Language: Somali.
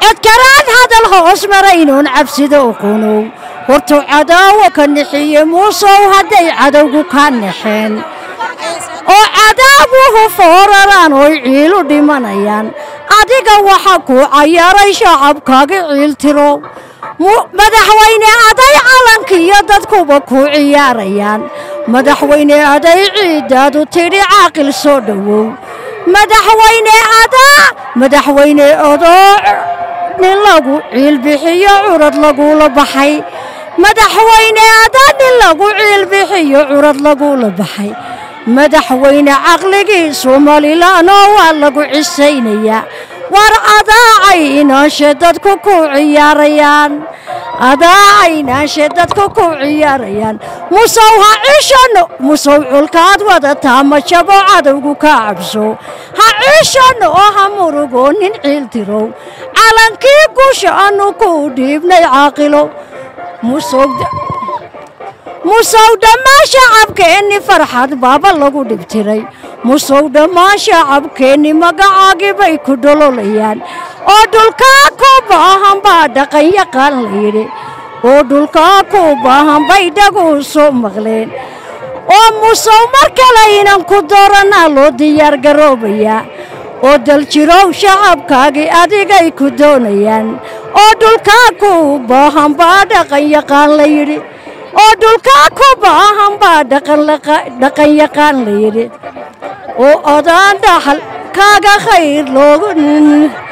codkaraan hadal hoos maraynuun cabsida uqunow hortuu cadaawo ka nixiye muusow hadday cadowgu ka naxeen oo cadaabuhu fooraraan oy ciilu dhimanayaan adiga waxa kuu cayaaray shacabkaaga ciiltiro madaxweyne aday calankiiyo dadkuba kuu ciyaarayaan madaxweyne aday ciiddaadu tidhi caaqil soo dhowow madaxweyne adaa madaxweyne odoo nin lagu ciilbixiyo curad lagula baxay madaxweyne adaa nin lagu ciilbixiyo curad lagula baxay madaxweyne caqligii somalilanoo waa lagu cisaynayaa war adaacaynaashe dadku ku ciyaarayaan adaacaynaashe dadku ku ciyaarayaan musow ha ciishano musow culkaad wadataa ma jabo cadowgu ka cabso ha ciishano oo ha murugoo nin ciiltirow calankii gusha annu ku dhiibnay caaqilo musow dhammaan shacabkeenni farxad baaba lagu dhibtiray musow dhammaan shacabkeenni magacaagii bay ku dhololayaan oo dhulkaa ku baahan baa dhaqan yaqaan layidhi oo dhulkaa ku baahan bay dhaguu soo maqleen oo musow mar kalaynan ku dooranaa loo diyaargaroobayaa oo daljirow shacabkaagii adigay ku doonayaan oo dhulkaa ku baahan baa dhaqan yaqaan layidhi oo dhulkaa ku baahan baa dhaqan yaqaan layidhi oo odaan dhaxal kaaga khayr loogu